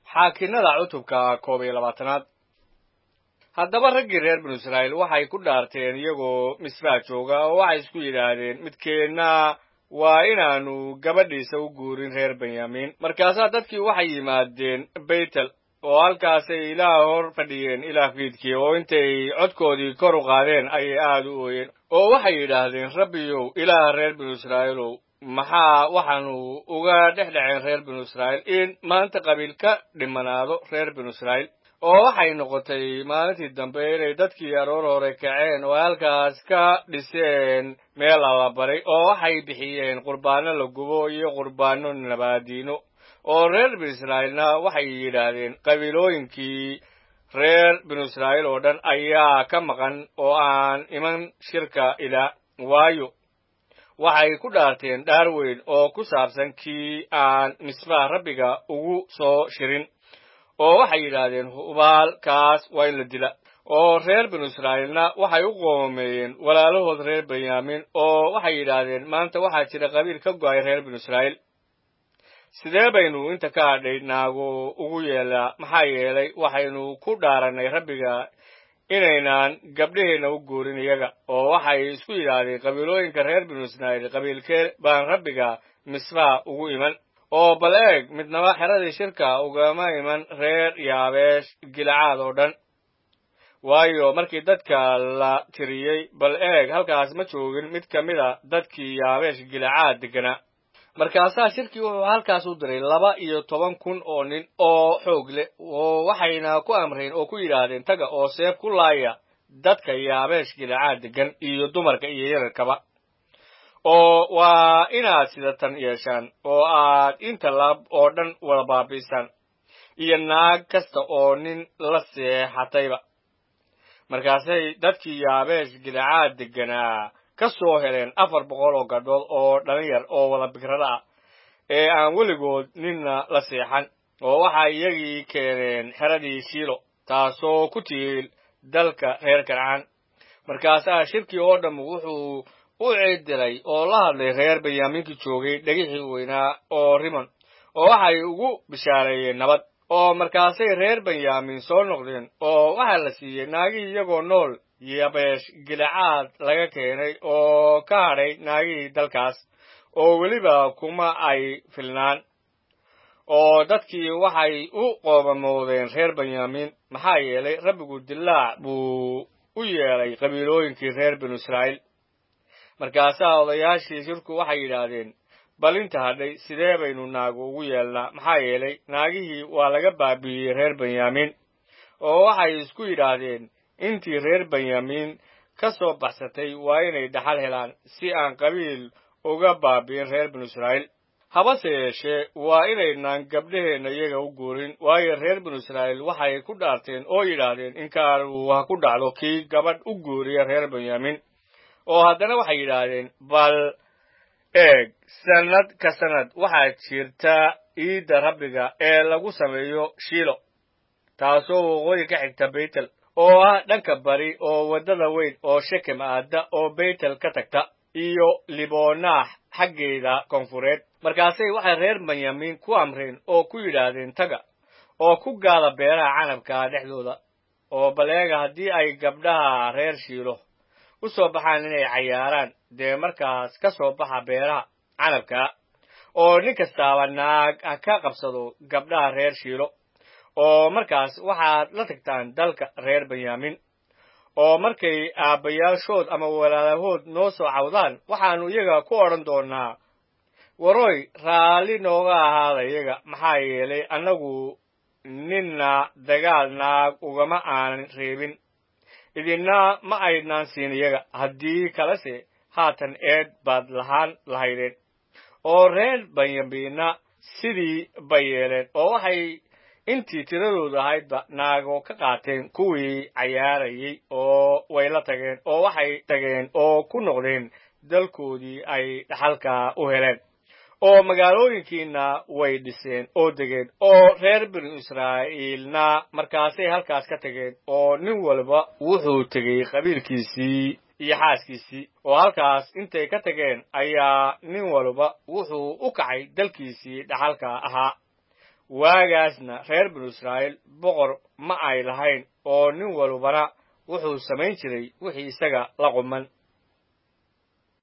xaakinada cutubka koob iyo labaatanaad haddaba raggii reer binu israa'iil waxay ku dhaarteen iyagoo misbaa jooga oo waxay isku yidhaahdeen midkeenna waa inaannu gabadhiisa u guurin reer benyamin markaasaa dadkii waxay yimaadeen beytel oo halkaasay ilaah hor fadhiyeen ilaah fiidkii oo intay codkoodii kor u qaadeen ayay aad u ooyeen oo waxay yidhaahdeen rabbiyow ilaaha reer binu israa'iilow maxaa waxaanu uga dhex dhaceen reer binu israa'iil in maanta qabiil ka dhimanaado reer binu israa'iil oo waxay noqotay maalintii dambe inay dadkii aroor hore kaceen oo halkaas ka dhiseen meel allabaray oo waxay bixiyeen qurbaano la gubo iyo qurbaano nabaadiino oo reer binu israa'iilna waxay yidhaahdeen qabiilooyinkii reer binu israa'iil oo dhan ayaa ka maqan oo aan iman shirka ilaa waayo waxay ku dhaarteen dhaar weyn oo ku saabsan kii aan misbaha rabbiga ugu soo shirin oo waxay yidhaahdeen hubaal kaas waa in la dila oo reer binu israa'iilna waxay u qoomeeyeen walaalahood reer benyamin oo waxay yidhaahdeen maanta waxaa jira qabiil ka go'ay reer binu israa'iil sidee baynu inta ka hadhay naago ugu yeelaa maxaa yeelay waxaynu ku dhaarannay rabbiga inaynaan gabdhaheenna u guurin iyaga oo waxay isku yidhaahdeen qabiilooyinka reer binu israa'iil qabiilkee baan rabbiga misbaha ugu iman oo bal eeg midnaba xeradii shirka ugama iman reer yaabeesh gilcaad oo dhan waayo markii dadka la tiriyey bal eeg halkaas ma joogin mid ka mid a dadkii yaabeesh gilcaad degganaa markaasaa shirkii wuxuu halkaas u diray laba iyo toban kun oo nin oo xoog leh oo waxayna ku amreen oo ku yidhaahdeen taga oo seef ku laaya dadka yaabeesh gilcaad deggan iyo dumarka iyo yararkaba oo waa inaad sidatan yeeshaan oo aad inta lab oo dhan wada baabiisaan iyo naag kasta oo nin la seexatayba markaasay dadkii yaabeesh gilcaad degganaa ka soo heleen afar boqol oo gadhood oo dhalinyar oo wada bikrada ah ee aan weligood ninna la seexan oo waxay iyagii keeneen xeradii shiilo taasoo ku tiil dalka reer kancaan markaasaa shirkii oo dhamm wuxuu u ciidilay oo la hadlay reer benyaaminkii joogay dhegixii weynaa oo rimon oo waxay ugu bishaareeyeen nabad oo markaasay reer benyamin soo noqdeen oo waxaa la siiyey naagihii iyagoo nool yabeesh gilcaad laga keenay oo ka hadhay naagihii dalkaas oo weliba kuma ay filnaan oo dadkii waxay u qoobamoodeen reer benyamin maxaa yeelay rabbigu dilaac buu u yeelay qabiilooyinkii reer binu israa'iil markaasaa odayaashii shirku waxay yidhaahdeen bal inta hadhay sidee baynu naagu ugu yeelnaa maxaa yeelay naagihii waa laga baabi'iyey reer benyamin oo waxay isku yidhaahdeen intii reer benyamin ka soo baxsatay waa inay dhaxal helaan si aan qabiil uga baabi'in reer binu israa'iil habase yeeshee waa inaynaan gabdhaheenna iyaga u guurin waayo reer binu israa'iil waxay ku dhaarteen oo yidhaahdeen inkaanu ha ku dhacdo kii gabadh u guuriya reer benyamin oo haddana waxay yidhaahdeen bal eeg sannad ka sannad waxaa jirta iidda rabbiga ee lagu sameeyo shiilo taasoo waqooyi ka xigta beytel oo ah dhanka bari oo waddada weyn oo shekem aadda oo beytel ka tagta iyo libonaax xaggeeda koonfureed markaasay waxay reer benyamin ku amreen oo ku yidhaahdeen taga oo ku gaada beeraha canabka dhexdooda oo baleega haddii ay gabdhaha reer shiilo u soo baxaan inay cayaaraan dee markaas ka soo baxa beeraha canabka oo nin kastaaba naag ha ka qabsado gabdhaha reer shiilo oo markaas waxaad la tagtaan dalka reer benyamin oo markay aabbayaashood ama walaalahood noo soo cawdaan waxaannu iyaga ku odhan doonnaa waroy raalli nooga ahaada iyaga maxaa yeelay annagu ninna dagaal naag ugama aanan reebin idinna ma aydnaan siin iyaga haddii kalese haatan eed baad lahaan lahaydeen oo reer benyaminna sidii bay yeeleen oo waxay intii tiradoodu ahaydba naago ka qaateen kuwii cayaarayey oo way la tageen oo waxay tageen oo ku noqdeen dalkoodii ay dhaxalka u heleen oo magaalooyinkiina way dhiseen oo degeen oo reer binu israa'iilna markaasay halkaas ka tageen oo nin walba wuxuu tegey qabiilkiisii iyo xaaskiisii oo halkaas intay ka tageen ayaa nin walba wuxuu u kacay dalkiisii dhaxalka ahaa waagaasna reer binu israa'iil boqor ma ay lahayn oo nin walbana wuxuu samayn jiray wixii isaga la quman